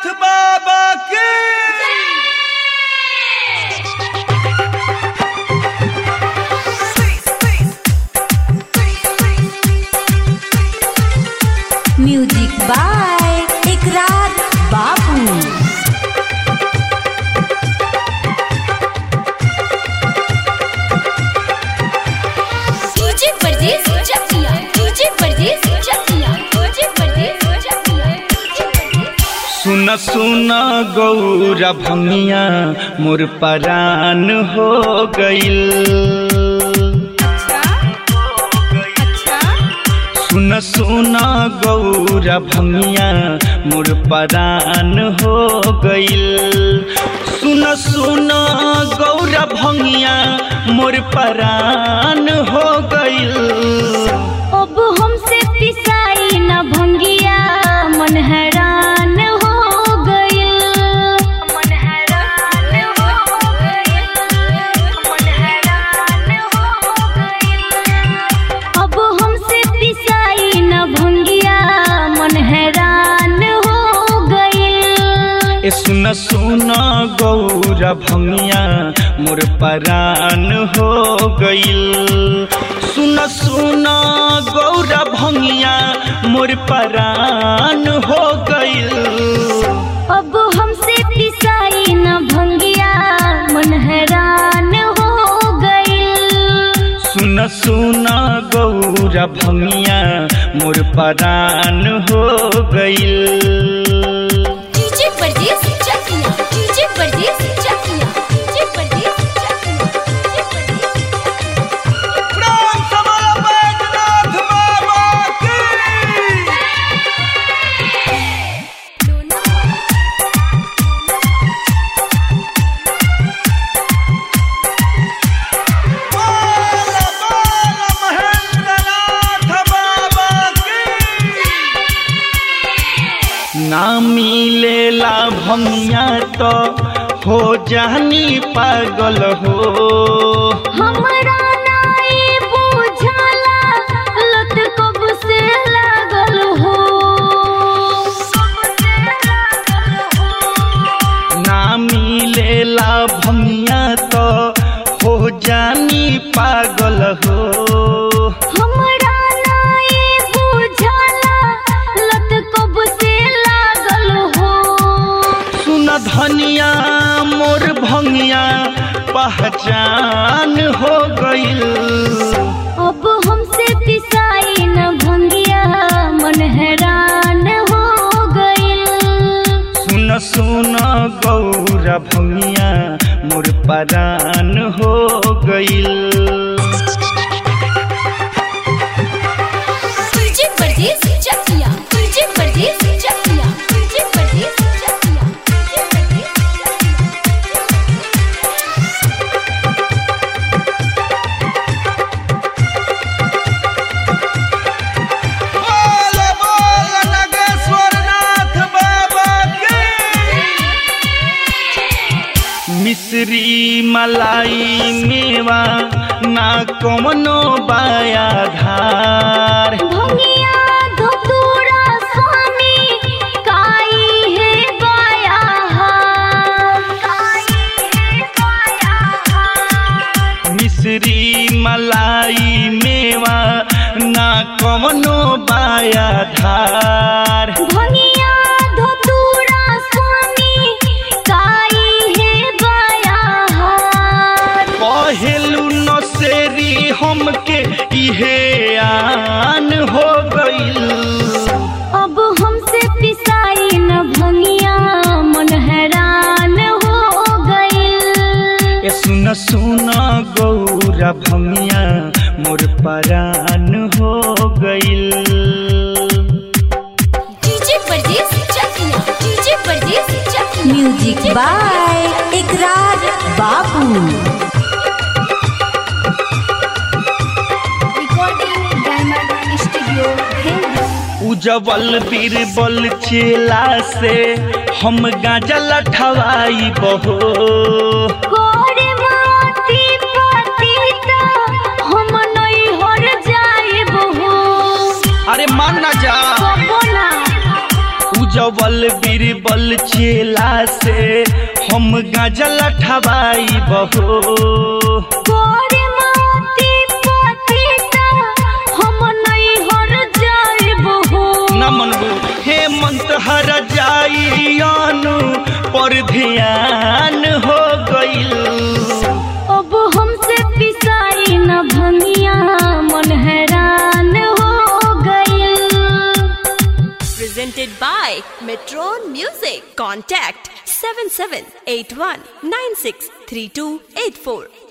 बाबा की music by Ikrar बाबू डीजे परदेस चकिया डीजे परदेस चकिया डीजे परदेस चकिया डीजे परदेस सुन सुन गौरा भंगिया मोर परान हो गईल सुन सुन गौरा भंगिया मोर परान हो गईल सुन सुन गौरा भंगिया मोर परान हो गईल अब हमसे पिसाई न भंगिया मन हैरान हो गइल मन हैरान हो गइल मन हैरान हो गइल अब हमसे पिसाई न भंगिया मन हैरान हो गइल ए सुन सुन गौरा भंगिया मोर परान हो गईल सुन सुन गौरा भंगिया मोर परान हो गईल अब हमसे पिसाई न भंगिया मन हैरान हो गइल सुन सुन गौरा भंगिया मोर परान हो गईल डीजे परदेस चकिया डीजे परदेस चकिया डीजे परदेस चकिया डीजे परदेस राम समाला बैजनाथ बाबा की बोल बोल महेंद्रनाथ बाबा की ना मिलेला भंगिया तो हो जानी पागल हो हमरा नाई बुझला लत कब से लागल हो ना मिलेला भंगिया तो हो जानी पागल हो हमरा नाई बुझला लत कब से लागल हो सुन धनिया मोर भंगिया पहचान हो गईल अब हमसे पिसाई न भंगिया मन हैरान हो गइल सुन सुन गौरा भंगिया मोर परान हो गईल डीजे परदेस चकिया डीजे परदेस चकिया डीजे परदेस चकिया डीजे परदेस बोल बोल नागेश्वरनाथ बाबा की मिश्री मलाई मेवा ना कमनो बाया धार भंगिया धतूरा स्वामी काई है बाया काई है बाया मिश्री मलाई मेवा ना कमनो बाया धार भंगिया धतूरा स्वामी काई है बाया पहेलू नसेरी हमके इहे आन हो गईल अब हमसे पिसाई न भंगिया मन हैरान हो गइल ए सुन सुन गौरा भंगिया मोर परान हो गईल डीजे परदेस चकिया डीजे परदेस चकिया music by Ikrar Babu recording diamond studio Ujjwal Birbal चेला से हम गांजा लठवाई बहो गोरे माती पतिता हम नहीं हर जाए बहो अरे मान ना जा बोला उजवल बीरबल चेला से हम गाजा लठवाई बहो गोरे माती पतिता हम नहीं हर जाइब हो नमन हेमंत हर जाइयानु पर ध्यान हो गइल अब हमसे पिसाई न भंगिया मन हैरान हो गइल Presented by Metron Music. Contact 7781963284.